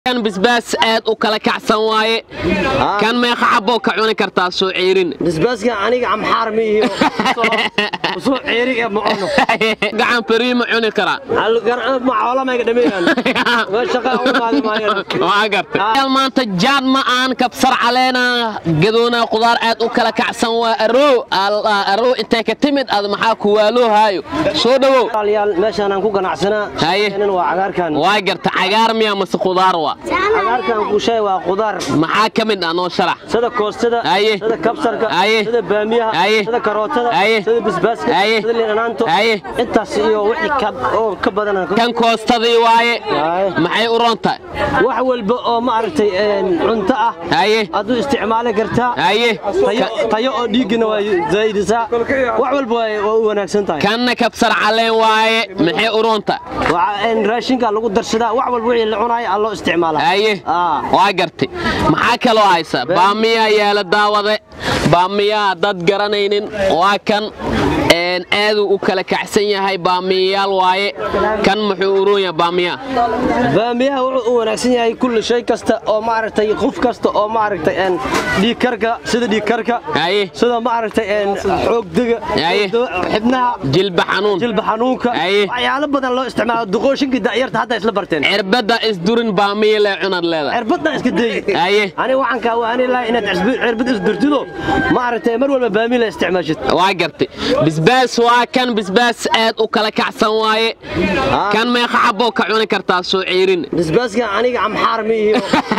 kan basbaas aad u kala kacsan waaye kan meeqa xaboo ka cuni kartaa soo ciirin basbaaska aniga amxaar ma ihiyo soo ceerig ee ma cuno gacan beriima cuni karaa macoolameyga dhameeyaan shaqa u qaadi maayaan waa gartay maanta jaad ma aan kabsar caleena gadoona qudaar aad u kala kacsan waa aroo aroo intay ka timid aad maxaa ku waaloo haayo soo dhawow walaalayaal meeshaan aan ku ganacsanaa Haye. nin waa cagaarkan waa garta cagaar miya mase qudaar waa cagaarkan kuushay waa qudaar maxaa ka mid ah noo sharax sida koostada Haye. sida kabsarka Haye. sida baamiyaha Haye. sida karootada Haye. sida basbaaska Haye. sida liinaanto Haye. intaas iyo wixii ka oo ka badan aan ka- kan koostadii waaye Haye. maxay u rontahay wax walba oo ma aragtay een, cunto ah haye aduu isticmaali kartaa haye tayo- tayo oo dhiiggana waa zaa'idisaa wax walba waa waa u wanaagsan tahay kanna kabsar caleen waaye maxay u rontahay Waxa, een, raashinka lagu darsadaa wax walba wixii la cunaaya aa loo isticmaalaa haye Ah. waa gartay maxaa kaloo haysa baamiyaa yaala daawade baamiyaa dad garanaynin waa kan een, aaduu u kala kacsan yahay baamiyayaal waaye kan muxuu u roon yahay baamiyaa baamiyaha wuxuu u wanaagsan yahay kulli shay kasta oo maaragtay qof kasta oo maaragtay een, dhiigkarka sida dhiigkarka haye sida maaragtay een, xoogdega Haye. xibnaha jilba xanuun jilba xanuunka Haye. waxyaalo badan loo isticmaalo duqooshinka da'yarta hadda isla barteen cirbadda isdurin baamiya lee cunad leedahay cirbadna iska day Haye. ani waxaan kaa waani lahaa inaad cisbi- cirbad isdurtido maaragtay mar walba baamiya la isticmaashid waa gartay basbaas waa kan basbaas aad u kala kacsan waaye kan meeqa xaboo ka cuni kartaa soo ciirin basbaaska aniga amxaar ma ihiyo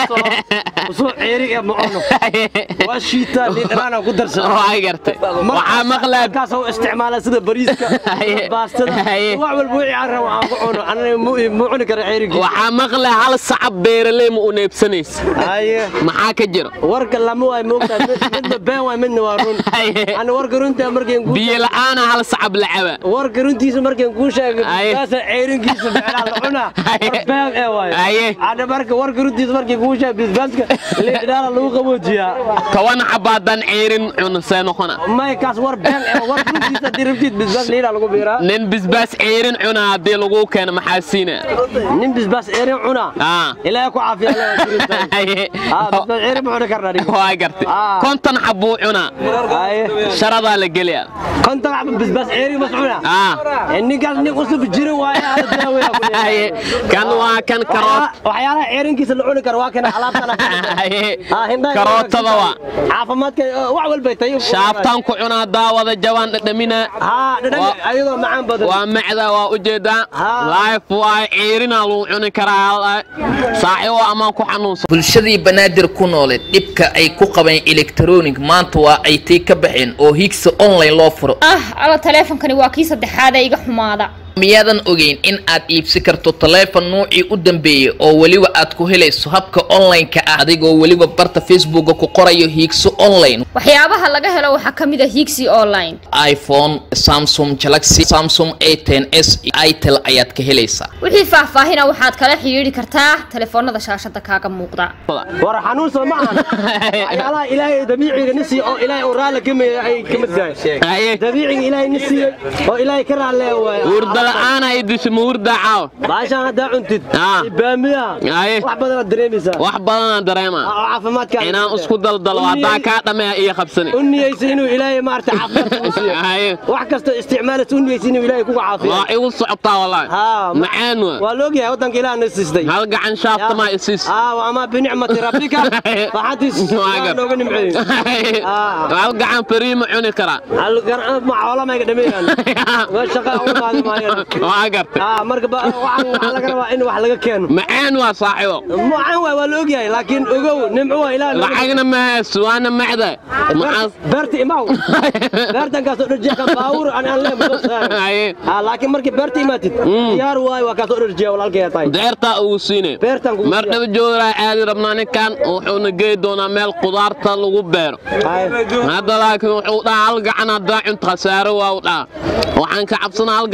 soo ceerig ee ma cuno waa shiitaa liidhanaan ku darsada waa gartay waxaa maqlaa markaas oo isticmaala sida bariiska Haye. baastada Haye. wax walba wixii aan rabo aan ku cuno anana mu mu cuni kara ceerigii waxaa maqla hal sacab beeraley ma u neebsanaysa haye maxaa ka jira warka lama waay moogtaa midna been waay midna waa run Haye. ani warka runta markaan kuu biyo la'aana hal sacab la caba warka runtiisa markaan kuu sheegay Haye. baasa ceerinkiisa ficnaa la cunaa Haye. war been ee waay Haye. ana marka warka runtiisa markaan kuu sheegay bisbaaska liidhaala lagu qaboojiyaa toban xabaadan ciirin cunasee noqona may kaas war been ee warka runtiisa haddii rabtid bisbaas liidhaa lagu biiraa nin bisbaas ciirin cuna haddii lagu keeno maxaa siina nin bisbaas ceerin cunaa Ah. ilaahay ku caafiya Allah waa jirintahay. Haye. Ah, bisbaas ceerin ma cuni karnaa dhigo waa gartay Ah. konton xabuu cunaa haye sharadaa la geliyaa konton xabo bisbaas ceerin mas cunaa Ah. Eh, ninkaas nin cusub jirin waaye ala daaweeya ku leeyahay. Haye. kan waa kan karoot Waxyaalaha- waxyaalaha ceerinkiisa la cuni karo waa kana alaabtana Haye. Ah, hindhaha karootada waa caafimaadka eh, wax walbay tayo shaaftaan ku cunaa daawada jabaan dhadhamina haa dhadhan Waa- ayadoo macaan badan waa macda waa ujeedaa Ah. life waa ciirina lagu cuni karaa saaxiibo amaan ku xanuunsan bulshadii banaadir ku nooleed dhibka ay ku qabeen electronic maanta waa ay tii ka baxeen oo higsa online loo furo ah alla taleefonkani waa kii saddexaad ee iga xumaada miyaadan ogeyn in aad iibsi karto taleefon nuucii u dambeeyey oo weliba aad ku helayso habka online-ka ah adigoo weliba barta facebooka ku qorayo hiigso online waxyaabaha laga helo waxaa ka mid a higsi online iphone samsung galaxy samsung a ten s itel ayaad ka helaysaa wixii faahfaahina waxaad kala xidhiidhi kartaa taleefoonada shaashada kaaga muuqda war xanuun soo ma ahan waxyaalaha ilaahay dabiiciga ni siiyo oo ilaahay uu raalli ka meeya ay ka mid tahay Haye. dabiiciga ilaahay ni siiyey oo ilaahay ka raalleeya waay hurda la'aan ay disho ma hurda caaw baashaan haddaa cuntid Ah. iyo baamiyaha Haye. wax badanaad dareemaysaa wax badanaan dareemaa oo caafimaadka inaan isku daldalo haddaa kaa dhammeeya iyo qabsani u niyeysa inuu ilaahay maarata caafimaadka u siiyo Haye. wax kastoo isticmaalaysa u niyeysa inuu ilaahay kuga caafiyo waa igu socotaa wallaahi haa macaan waa waa la ogyahay waddanka ilaah na siistay hal gacan shaafta maa isiis aa waa ama binicmati rabbika waxaadiis Waa gar- nooga nimceeyey Ah. hal gacan beriima cuni karaa macoolameyga dhameeyaan shaqa u qaadi maayaan waa gartay Ah, marka ba- waxaan waxaa laga rabaa in wax laga keeno macaan waa saaxiibo macaan waay waa la ogyahay laakiin ogow nimco waa ilaah nooga lacagna ma haysto waana macda maxaa beerta imaw beertan kaasoo dharjiya baawur aan aan leen soo saaray Haye. ah laakiin markii beerta imaatid diyaar waay waa kaasoo dharjiya walaalkay tahay deertaa ugu siine beertan kugu mar dhaba joogaa aadi rabnaa ninkan wuxuuna geey doonaa meel qudaarta lagu beero hadda laakiin wuxuu dhahaa hal gacan haddaa cunto khasaaro waa u dhaha waxaan ka cabsanaa hal gacan haddaa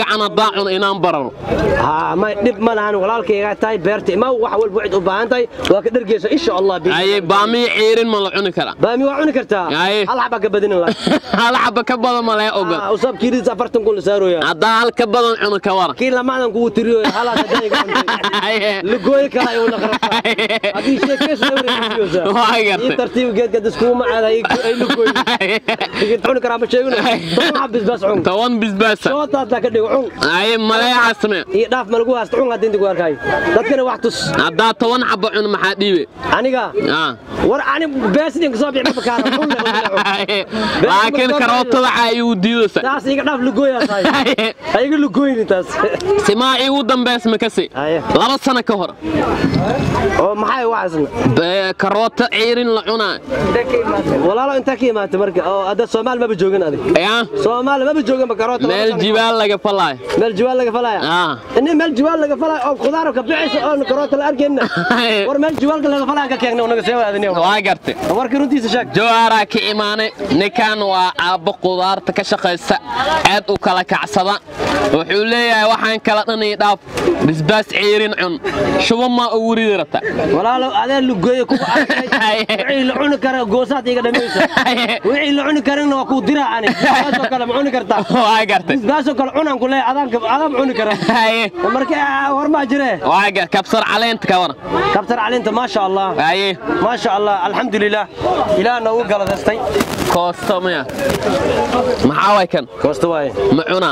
haddaan cuno inaan bararo haa may dhib ma lahan walaalkaygaa tahay beerta imaw wax walba waxaad u baahan tahay waa ka dhergeysa insha allah bi aye baamiya ciirin ma la cuni karaa baami waa cuni kartaa Aye. hal xaba ka badinin la hal xaba ka badan ma lee ogon usab kiiriis afartan kun la saarooya haddaa hal ka badan cuno ka waran kii lamaadan kugu tiriyo halaas haddaan iga cuntay lagooyi kala ayuu naqrata haddii sheekeysu awreeysa Waa ii gartay. tartiib geedka daskugu macaada ay lagooyi igid cuni karaa ma sheegino toban xabis bas cun toban bisbaasa soota haddaa ka dhigo cun aye maleexasme iyo dhaaf ma lagu haasta cun hadda inta ku arkay dadkana wax tus haddaa toban xaba cuno maxaa dhiibe aniga Ah. war ani beesidin kasoo bixi ma bakaara cun le cun laakiin karootada caa igu diidaysa taas iga dhaaf lagooyaa tahay ha iga lagooyni taas simaa igu dambeys makasi Aye. laba sano ka hor oo maxay waxaasna Bee, karoota ciirin la cunaa walaalo intaa ka imaatay marka oo hadda soomaali maba joogin adig yaa soomaali maba joogin bakaroota meel jibaal laga falaayo meel jiwaal laga falaya Ah. ini meel jiwaal laga falaya oo khudaar ka bixaysa oo karoota la arkayna war meel jiwaalka laga falaya ka keegna unaga soo aadiniyo waa gartay warkii runtiisa sheeg jawaaraa ka imaanay ninkan waa aabbo qudaarta ka shaqaysta aad u kala kacsada wuxuu leeyahay waxaan kala dhanay dhaaf bisbaas ciirin cun shubo maa ugu ridi rabta walaalo adee lugooye kuwa arkay wixii la cuni kara goosaad iga dhamaysa wixii la cuni karana waa kuu diraa ani baasoo kale ma cuni kartaa waa gartay baasoo kale cunaan ku leeyahay adaanka adaan cuni kara Haye. marka war maa jire waa gar kabsar caleenta ka waran kabtar calinta maasha allah haye maasha allah alxamdulilah ilaah noogu galadaystay koosto maya maxaa way kan koosta waaye ma cunaa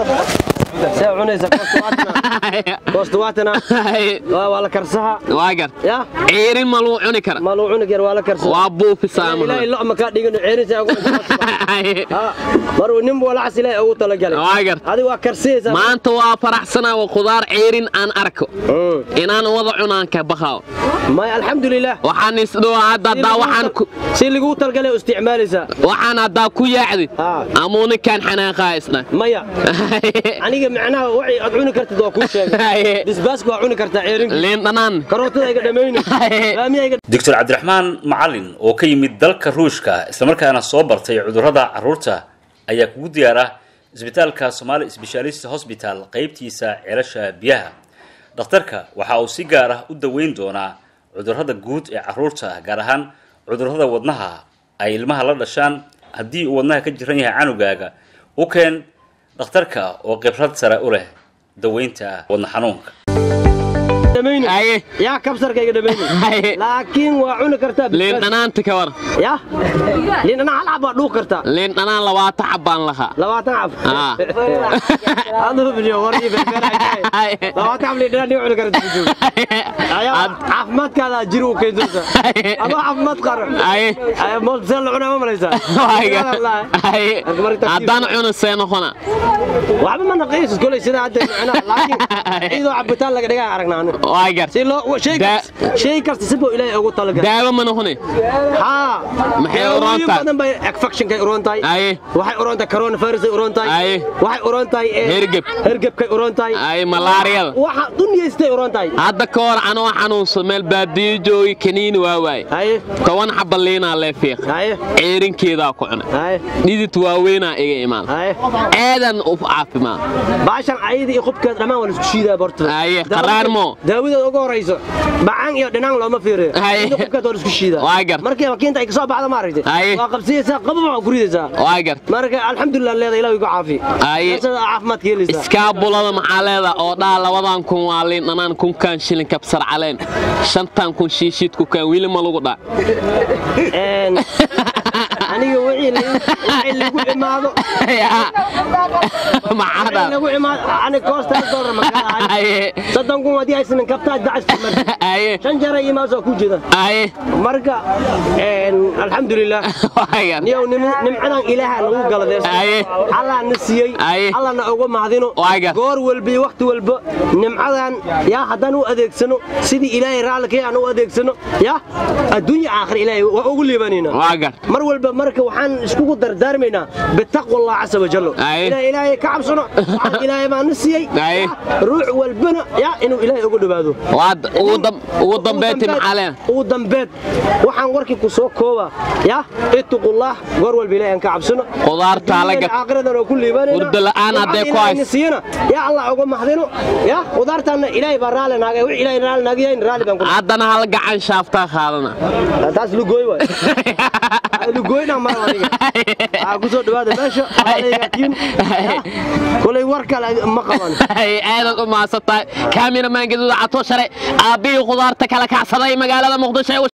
see cunaysa koosta waatana koosta waatana Haye. waa waa la karsaha waa gar ya ciirin ma lagu cuni kara ma luu cuni kar waa la karsaha waa buufisaa ilaahay ma lo ma kaa dhigin ceerinsa ugu Haye. maruu nin walacas ilaahay ugu talagalay waa gar adiga waa karsiyeysaa maanta waa faraxsanaa waa khudaar ciirin aan arko Mm. inaan wada cunaan ka baqaaw may alxamdulilah waxaan isdhowaa hadda haddaa waxaan ku si lagu talgalay u isticmaalaysaa waxaan haddaa ku yaacdid Ah. amuu ninkaan xanaaqaa isna maya aniga macnaha waxay aad cuni kartid waa kuu sheegay Haye. bisbaaska waa cuni kartaa ceerinka liin dhanaan karootada iga dhamayni laamiya iga doctor cabdiraxmaan macalin oo ka yimid dalka ruushka islamarkaana soo bartay cudurrada carruurta ayaa kugu diyaara isbitaalka somaali sbeshaalist hosbital qaybtiisa ceelasha biyaha dhakhtarka waxa uu si gaar ah u daweyn doonaa cudurrada guud ee carruurta gaar ahaan cudurrada wadnaha ay ilmaha la dhashaan haddii uu wadnaha ka jiran yahay canugaaga u keen dhakhtarka oo khibrad sare u leh daweynta wadna xanuunka dhamayni Haye. yaa kabsarka iga dhamayni Haye. laakiin waa cuni kartaa liin bisbaas. dhanaanta ka war ya liin dhanaan hal xab waa dhuuq kartaa liin dhanaan labaatan xabbaan lahaa labaatan xab Ah. aduu biliyo warii Haye. labaatan xab liin dhanaan dhiga cuni kartaa joog ayaa caafimaadkaada jiri u keydinta Haye. ama caafimaad qaro Haye. moosbiseel la cunaa ma malaysaa Waa gar- Haye. haddaan cuno see noqona waxba ma naqiisis kolay sida hadda macnaha laakiin iyadoo cabitaan laga dhigaa aragnaa anu waa gar si loo shay Da- kasta shay kasta si buu ilaahay ugu talagalay daawo ma noqone haa Maxay Daawooyin uroon tahay? badan bay infectionkay uroon tahay Haye. waxay uroon tahay coronavirusay uroon tahay Haye. waxay uroon tahay eh, Hergeb. hergebkay uroon tahay ay malaariyada waxa dunyaystay uroon tahay hadda ka hor anoo xanuunsan meel baadiyo joogi kaniini waa waaye haye toban xabba liinaa lee fiiq haye ciirinkeedaa ku cunay haye dhidid waaweynaa iga imaan haye aadan u caafimaad baashan ayada iyo qubkeed dhammaan waa la isku shiidaa bortada Haye, qaraar moo? daawadeed ugu horayso bacaan iyo dhinaan looma fiiriyo Haye. Inta qubkeed waa la isku shiidaa Waa gar. markii makiinta ay kasoo baxda maaragtay Haye. waa qabsiyeysaa qababa waa guridaysaa waa gart marka alxamdulilah leeda ilaah igu caafi Haye. Nafsada caafimaadka helaysaa iskaabulada maxaa leeda oo dhaa labadan kun waa liin dhanaan kunkaan shilin kabsar caleen shantan kun shiishiid kukaan weli ma lagu dhaa Een, aniga wixii la- wixii lagu imaado maxaa wixii dhaa lagu imaado ani koosta hal doolar ma kala ahay Haye. soddon kun haddii aysan kabtaa dacasta Haye. shan jeer ay imaado ku jeeda Haye. marka een, alxamdulilah waa gart niyow nim- nimcadan ilaaha nagu Aye. galadeysa allah na siiyey Aye. allah na uga mahadino Waa gar. goor walba iyo wakhti walba nimcadan yaa haddaan u adeegsano sidii ilaahay raallikay aan u adeegsano yaa adduunya aakhir ilaahay waa ugu liibanayna waa gart mar walba marka waxaan waxaan iskugu dardaarmaynaa bitaqwa allah casa wajallo Aye. inaan ilaahay ka cabsano waxaan ilaahay baan na siiyey Aye. ruux walbana ya inuu ilaahay ugu dhowaado waad ugu dam- ugu dambeyntii maxaa leen ugu dambeed waxaan warkii ku soo kooba ya ittaqullah goor walba ilaahay aan ka cabsano Qudaarta la gat- aakhiradan oo ku liibanayna Hurdo la'aan hadday ku Waxaan hayso. ilaahay siiyana ya allah uga mahadino ya qudaartaana ilaahay baa raali naagay wix ilaahay raali naagay raali baan ku haddana hal gacan shaaftaa qaadana taas lugooy waay lugooyna mar aniga aa ku soo dhawaada meesha alaygatiin kulay war kale ma qaban aadaad u mahadsan tahay kaamiramaan gaduuda cato shale aabbihii khudaarta kala kacsaday magaalada muqdisho ee